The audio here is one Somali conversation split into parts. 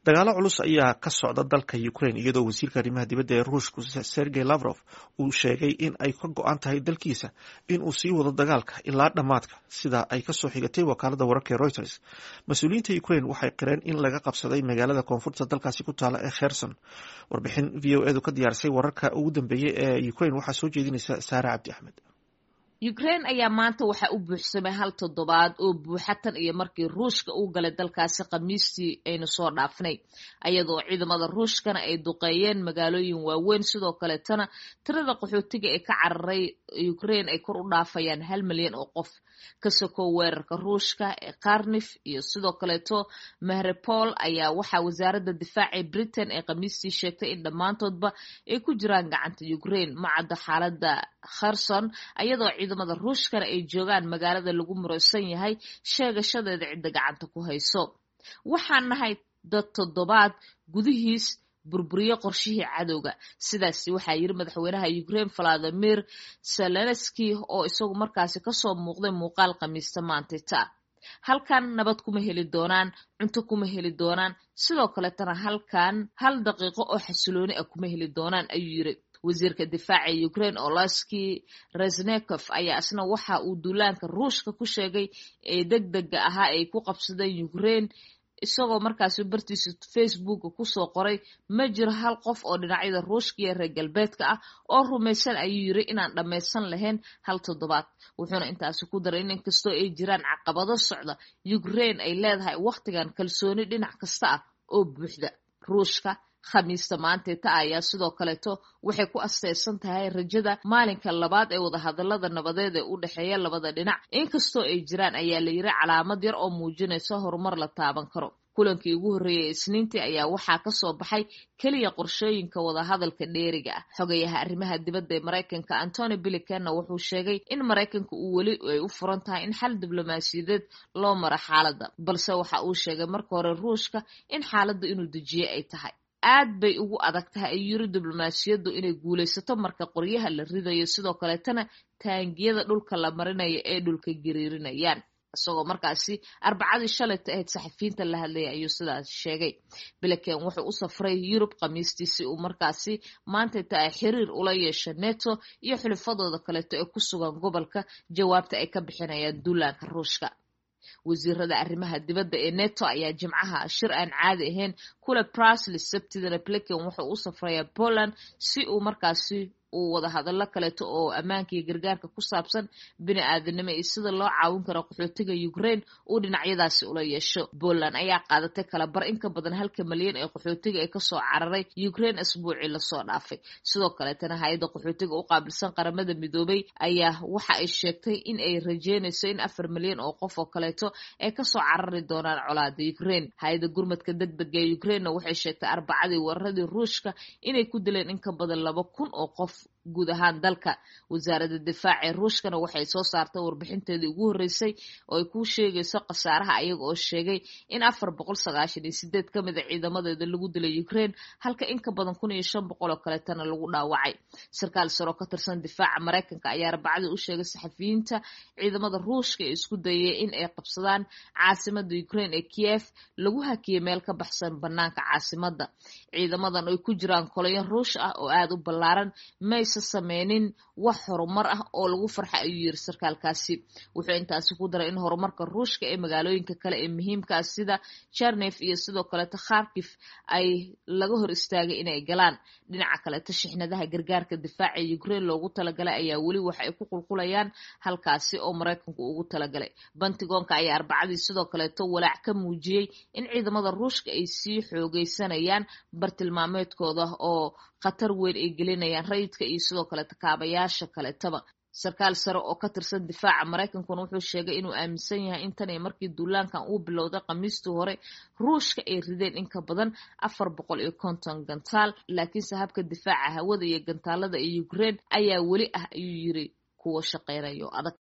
dagaalo culus ayaa ka socda dalka ukraine iyadoo wasiirka arrimaha dibadda ee ruushku sergey lavrov uu sheegay in ay ka go-an tahay dalkiisa in uu sii wado dagaalka ilaa dhammaadka sida ay kasoo xigatay wakaalada wararka ee reuters mas-uuliyiinta ukraine waxay qireen in laga qabsaday magaalada koonfurta dalkaasi ku taala ee kherson warbixin v o edu ka diyaarisay wararka ugu dambeeyey ee ukraine waxaa soo jeedinaysa saare cabdi axmed ukraine ayaa maanta waxaa u buuxsamay hal toddobaad oo buuxa tan iyo markii ruushka uu galay dalkaasi khamiistii aynu soo dhaafnay ayadoo ciidamada ruushkana ay duqeeyeen magaalooyin waaweyn sidoo kaleetana tirada qaxootiga ee ka cararay ukraine ay kor u dhaafayaan hal milyan oo qof ka sokow weerarka ruushka ee karnif iyo sidoo kaleeto mahrepol ayaa waxaa wasaaradda difaaca britain ee khamiistii sheegtay in dhammaantoodba ay ku jiraan gacanta ukraine macadda xaalada kherson ayadoo ciidamada ruushkana ay joogaan magaalada lagu muraysan yahay sheegashadeeda cidda gacanta ku hayso waxaan nahay dad toddobaad gudihiis burburiyo qorshihii cadowga sidaasi waxaa yiri madaxweynaha ukraine valadimir zelenski oo isagu markaasi kasoo muuqday muuqaal khamiista maantita halkan nabad kuma heli doonaan cunto kuma heli doonaan sidoo kaletana halkan hal daqiiqo oo xasilooni ah kuma heli doonaan ayuu yiri wasiirka difaaca ukraine olaski resnekof ayaa isna waxa uu duulaanka ruushka ku sheegay ee deg dega ahaa ay ku qabsadeen ukraine isagoo markaasi bartiisa facebooka kusoo qoray ma jiro hal qof oo dhinacyada ruushka iyo reer galbeedka ah oo rumaysan ayuu yiri inaan dhammaysan lahayn hal toddobaad wuxuuna intaasi ku daray in inkastoo ay jiraan caqabado socda ukraine ay leedahay wakhtigan kalsooni dhinac kasta ah oo buuxda ruushka khamiista maanteeta ayaa sidoo kaleeto waxay ku asteysan tahay rajada maalinka labaad ee wadahadalada nabadeed ee u dhexeeya labada dhinac inkastoo ay jiraan ayaa la yiri calaamad yar oo muujinaysa horumar la taaban karo kulankii ugu horreeyay isniintii ayaa waxaa kasoo baxay keliya qorshooyinka wadahadalka dheeriga ah xogayaha arrimaha dibadda ee maraykanka antony bilicanna wuxuu sheegay in maraykanka uu weli ay u furan tahay in xal diblomaasiyadeed loo maro xaaladda balse waxa uu sheegay marka hore ruushka in xaaladda inuu dejiye ay tahay aad bay ugu adag tahay ayuu yiri diblomaasiyaddu inay guulaysato marka qoryaha la ridayo sidoo kaleetana taangiyada dhulka la marinayo ee dhulka gariirinayaan isagoo markaasi arbacadii shalayta ahayd saxafiyiinta la hadlaya ayuu sidaas sheegay bilican wuxuu u safray yurub khamiistii si uu markaasi maantayta ay xiriir ula yeesho neto iyo xulifadooda kaleeto ee ku sugan gobolka jawaabta ay ka bixinayaan duulaanka ruushka wasiirada arrimaha dibadda ee neto ayaa jimcaha shir aan caadi ahayn kule brasli sabtidana blican wuxuu u safrayaa poland si uu markaasi uu wada hadallo kaleeto oo ammaanka iyo gargaarka ku saabsan bini aadanimo iyo sida loo caawin karo qaxootiga ukraine uu dhinacyadaasi ula yeesho poland ayaa qaadatay kala bar in ka badan halka malyan ee qaxootiga ee kasoo cararay ukraine asbuucii lasoo dhaafay sidoo kaleetana hay-adda qaxootiga u qaabilsan qaramada midoobay ayaa waxa ay sheegtay in ay rajeynayso in afar milyan oo qof oo kaleeto ay kasoo carari doonaan colaada ukraine hay-adda gurmadka deg dega ee ukrainena waxay sheegtay arbacadii weeraradii ruushka inay ku dileen in ka badan laba kun oo qof guud ahaan dalka wasaaradda difaaca ee ruushkana waxay soo saartay warbixinteedii ugu horreysay oo ay ku sheegayso khasaaraha ayaga oo sheegay in afar boqol sagaashan iyo sideed ka mid a ciidamadeeda lagu dilay ukraine halka in ka badan kun iyo shan boqol oo kaleetana lagu dhaawacay sarkaal saro ka tirsan difaaca maraykanka ayaa arbacadii u sheegay saxafiyiinta ciidamada ruushka ee isku dayay in ay qabsadaan caasimada ukraine ee kiev lagu hakiyay meel ka baxsan banaanka caasimada ciidamadan ay ku jiraan kolayan ruush ah oo aada u ballaaran mayse sameynin wax horumar ah oo lagu farxa ayuu yiri sarkaalkaasi wuxuu intaasi ku daray in horumarka ruushka ee magaalooyinka kale ee muhiimka ah sida jarnef iyo sidoo kaleeto kharkif ay laga hor istaagay inay galaan dhinaca kaleeto shixnadaha gargaarka difaaca ee ukraine loogu talagalay ayaa weli waxa ay ku qulqulayaan halkaasi oo maraykanku ugu talagalay bantigoonka ayaa arbacadii sidoo kaleeto walaac ka muujiyey in ciidamada ruushka ay sii xoogeysanayaan bartilmaameedkooda oo khatar weyn ay gelinayaan rayidka iyo sidoo kale takaabayaasha kaletaba sarkaal sare oo ka tirsan difaaca maraykankuna wuxuu sheegay inuu aaminsan yahay in tan iyo markii duulaankan uu bilowday khamiistii hore ruushka ay rideen in ka badan afar boqol iyo konton gantaal laakiinse habka difaaca hawada iyo gantaalada ee ukraine ayaa weli ah ayuu yiri kuwa shaqeynayo adag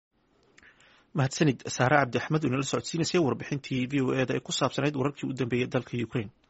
mahadsanid saare cabdi axmed oo inala socodsiinaysay warbixintii v o eda ee ku saabsanayd wararkii u dambeeyey dalka ukraine